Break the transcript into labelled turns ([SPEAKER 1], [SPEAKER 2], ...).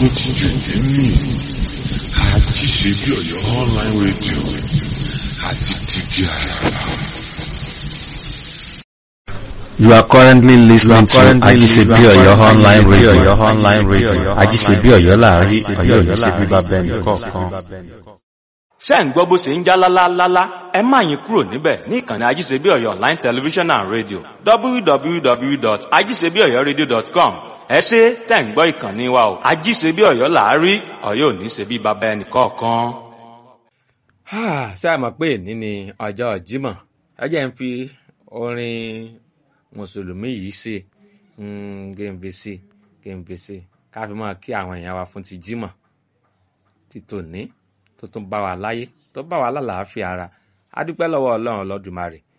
[SPEAKER 1] gbógun ti jù nínú àti ṣe bí ọ̀yọ́ online radio àti tìbí àràbà.
[SPEAKER 2] You are currently listening to Ajisebi Oyo online radio. online radio. Ajisebi Oyo láàrin Oyo ò ní ṣe bíbá bẹ́ẹ̀ nìkọ̀ọ̀kan.
[SPEAKER 3] ṣé ń gbọ́ bó ṣe ń já lálálálá ẹ má yín kúrò níbẹ̀ ní ìkànnì ajíṣebí ọ̀yọ́ online television and radio www.ajíṣebíọ̀yọ́radio.com ẹ ṣe tẹ̀ ń gbọ́ ìkànnì wa o ajíṣebí ọ̀yọ́ làárí ọ̀yọ́ ò ní ṣe bí bàbá ẹnì kọ̀ọ̀kan. ṣé a mọ̀ pé èní ni ọjọ́ Jímọ̀ ẹ jẹ́ ń fi orin mùsùlùmí yìí ṣe gèǹbèsè gèǹbèsè ká fi máa kí àwọn èèyàn wa fún ti Jímọ̀ ti tòní tó tún bá wa láyé tó bá wa lálàáfíà ara a dúpẹ́ lọ́wọ́ ọlọ́run ọlọ́dùmarè